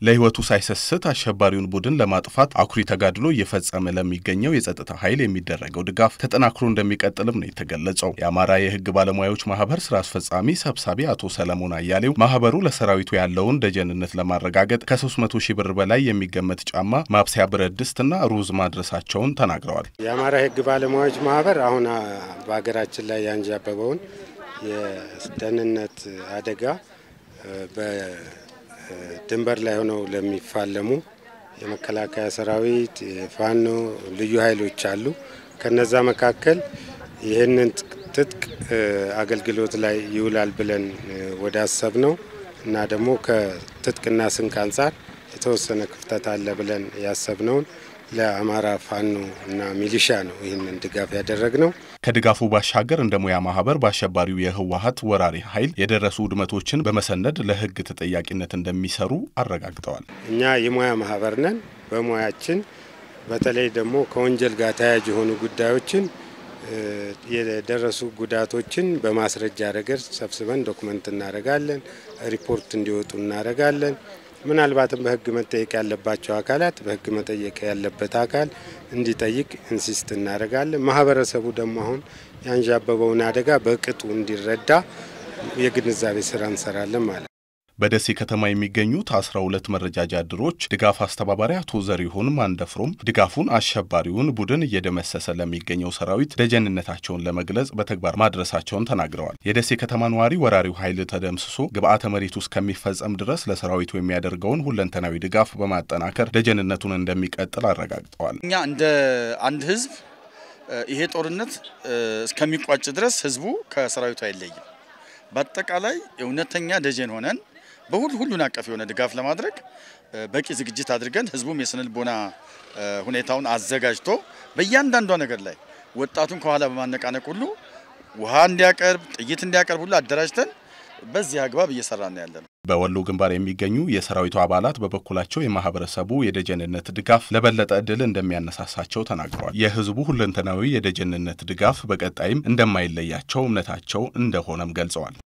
ለሕይወቱ ሳይሰስት አሸባሪውን ቡድን ለማጥፋት አኩሪ ተጋድሎ እየፈጸመ ለሚገኘው የጸጥታ ኃይል የሚደረገው ድጋፍ ተጠናክሮ እንደሚቀጥልም ነው የተገለጸው። የአማራ የሕግ ባለሙያዎች ማህበር ስራ አስፈጻሚ ሰብሳቢ አቶ ሰለሞን አያሌው ማህበሩ ለሰራዊቱ ያለውን ደጀንነት ለማረጋገጥ ከ300 ሺህ ብር በላይ የሚገመት ጫማ፣ ማብሰያ ብረት ድስትና ሩዝ ማድረሳቸውን ተናግረዋል። የአማራ የሕግ ባለሙያዎች ማህበር አሁን በሀገራችን ላይ ያንዣበበውን የደህንነት አደጋ በድንበር ላይ ሆነው ለሚፋለሙ የመከላከያ ሰራዊት፣ የፋኖ ልዩ ኃይሎች አሉ። ከነዛ መካከል ይህንን ትጥቅ አገልግሎት ላይ ይውላል ብለን ወደ አሰብ ነው እና ደግሞ ከትጥቅና ስንቅ አንጻር የተወሰነ ክፍተት አለ ብለን ያሰብነውን ለአማራ ፋኖ እና ሚሊሻ ነው ይህንን ድጋፍ ያደረግ ነው። ከድጋፉ ባሻገር እንደ ሙያ ማህበር በአሸባሪው የህወሀት ወራሪ ኃይል የደረሱ ውድመቶችን በመሰነድ ለህግ ተጠያቂነት እንደሚሰሩ አረጋግጠዋል። እኛ የሙያ ማህበር ነን። በሙያችን በተለይ ደግሞ ከወንጀል ጋር ተያያዥ የሆኑ ጉዳዮችን የደረሱ ጉዳቶችን በማስረጃ ረገድ ሰብስበን ዶክመንት እናደርጋለን። ሪፖርት እንዲወጡ እናደርጋለን። ምናልባትም በህግ መጠየቅ ያለባቸው አካላት በህግ መጠየቅ ያለበት አካል እንዲጠይቅ ኢንሲስት እናደርጋለን። ማህበረሰቡ ደግሞ አሁን ያንዣበበውን አደጋ በቅጡ እንዲረዳ የግንዛቤ ስራ እንሰራለን ማለት ነው። በደሴ ከተማ የሚገኙት አስራ ሁለት መረጃጃ ድሮች ድጋፍ አስተባባሪ አቶ ዘሪሁን ማንደፍሮም ድጋፉን አሸባሪውን ቡድን እየደመሰሰ ለሚገኘው ሰራዊት ደጀንነታቸውን ለመግለጽ በተግባር ማድረሳቸውን ተናግረዋል። የደሴ ከተማ ነዋሪ ወራሪው ኃይል ተደምስሶ ግብአተ መሬት ውስጥ ከሚፈጸም ድረስ ለሰራዊቱ የሚያደርገውን ሁለንተናዊ ድጋፍ በማጠናከር ደጀንነቱን እንደሚቀጥል አረጋግጠዋል። እኛ እንደ አንድ ህዝብ ይሄ ጦርነት እስከሚቋጭ ድረስ ህዝቡ ከሰራዊቱ አይለይም። በአጠቃላይ እውነተኛ ደጀን ሆነን በሁሉ ሁሉን አቀፍ የሆነ ድጋፍ ለማድረግ በቂ ዝግጅት አድርገን ህዝቡም የስነ ልቦና ሁኔታውን አዘጋጅቶ በእያንዳንዷ ነገር ላይ ወጣቱን ከኋላ በማነቃነቅ ሁሉ ውሃ እንዲያቀርብ፣ ጥይት እንዲያቀርብ ሁሉ አደራጅተን በዚህ አግባብ እየሰራ ነው ያለ ነው። በወሎ ግንባር የሚገኙ የሰራዊቱ አባላት በበኩላቸው የማህበረሰቡ የደጀንነት ድጋፍ ለበለጠ እድል እንደሚያነሳሳቸው ተናግረዋል። የህዝቡ ሁለንተናዊ የደጀንነት ድጋፍ በቀጣይም እንደማይለያቸው እምነታቸው እንደሆነም ገልጸዋል።